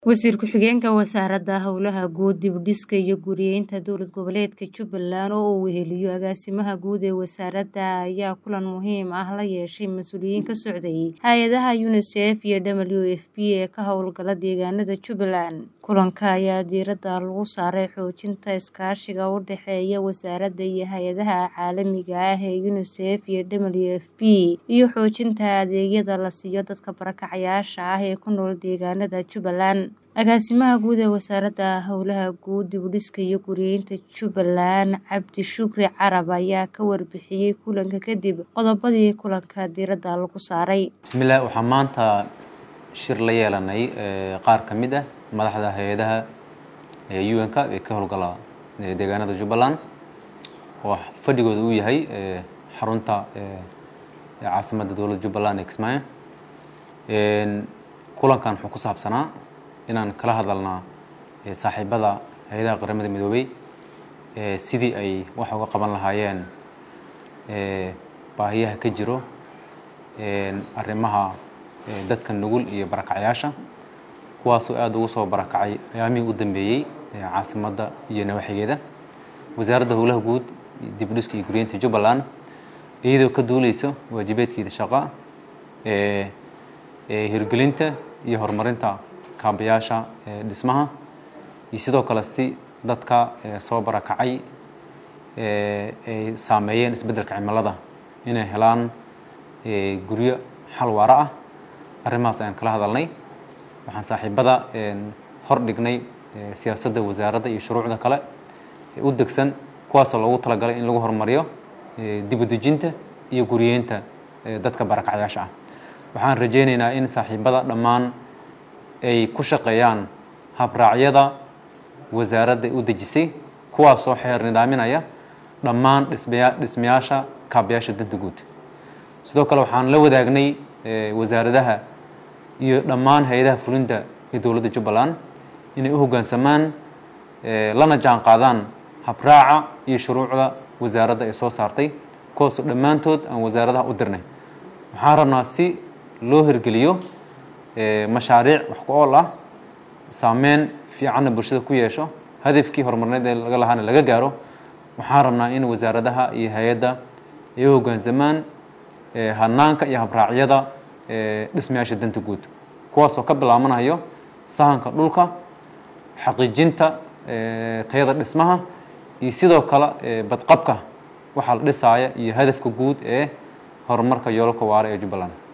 Wasiir ku-xigeenka Wasaaradda Howlaha Guud, Dib-u-dhiska iyo Guryeynta Dowlad Goboleedka Jubbaland oo uu weheliyo Agaasimaha Guud ee wasaaradda ayaa kulan muhiim ah la yeeshay mas'uuliyiin ka socday hay'adaha UNICEF iyo WFP ee ka howlgala deegaanada Jubbaland. Kulanka ayaa diiradda lagu saaray xoojinta iskaashiga u dhexeeya wasaaradda iyo hay'adaha caalamiga ah ee UNICEF iyo WFP, iyo xoojinta adeegyada la siiyo dadka barakacayaasha ah ee ku nool deegaanada Jubbaland. Agaasimaha Guud ee Wasaaradda Howlaha Guud, Dib-u-dhiska iyo Guryeynta Jubbaland, Cabdi Shukri Carab ayaa ka warbixiyay kulanka kadib qodobadii kulanka diiradda lagu saaray. bismillaah waxaan maanta shir la yeelanay qaar ka mid ah madaxda hay-adaha UN-ka ee ka howlgala deegaanada Jubbaland oo fadhigooda uu yahay xarunta caasimadda dowladda Jubbaland ee Kismaayo kulankan wuxuu ku saabsanaa inaan kala hadalnaa saaxiibada hay-adaha qaramada midoobay sidii ay wax uga qaban lahaayeen baahiyaha ka jiro arrimaha dadka nugul iyo barakacyaasha kuwaasoo aada ugu soo barakacay ayaamihii u dambeeyey caasimadda iyo nawaaxigeeda wasaaradda howlaha guud dib-u-dhiska iyo guryeynta Jubbaland iyadoo ka duuleysa waajibaadkeeda shaqo hirgelinta iyo horumarinta kaabayaasha dhismaha iyo sidoo kale si dadka soo barakacay ay saameeyeen isbeddelka cimilada inay helaan guryo xal waara ah arrimahaas ayaan kala hadalnay waxaan saaxiibada hor dhignay siyaasadda wasaaradda iyo shuruucda kale ee u degsan kuwaasoo loogu talagalay in lagu horumariyo dib u dejinta iyo guryeynta dadka barakacyaasha ah waxaan rajaynaynaa in saaxiibada dhammaan ay ku shaqeeyaan habraacyada wasaaradda u dejisay kuwaasoo xeer nidaaminaya dhammaan dhismaya dhismayaasha kaabayaasha danta guud sidoo kale waxaan la wadaagnay wasaaradaha iyo dhammaan hay-adaha fulinta ee dowladda Jubbaland inay u hoggaansamaan lana jaan qaadaan habraaca iyo shuruucda wasaaradda ay soo saartay kuwaasoo dhammaantood aan wasaaradaha u dirnay waxaan rabnaa si loo hirgeliyo mashaariic wax ku ool ah saameyn fiicanna bulshada ku yeesho hadafkii horumarineed ee laga lahaana laga gaaro waxaan rabnaa in wasaaradaha iyo hay-adda ay u hoggaansamaan hanaanka iyo habraacyada dhismayaasha danta guud kuwaasoo ka bilaabanayo sahanka dhulka xaqiijinta tayada dhismaha iyo sidoo kale badqabka waxaa la dhisaaya iyo hadafka guud ee horumarka yoolalka waara ee Jubbaland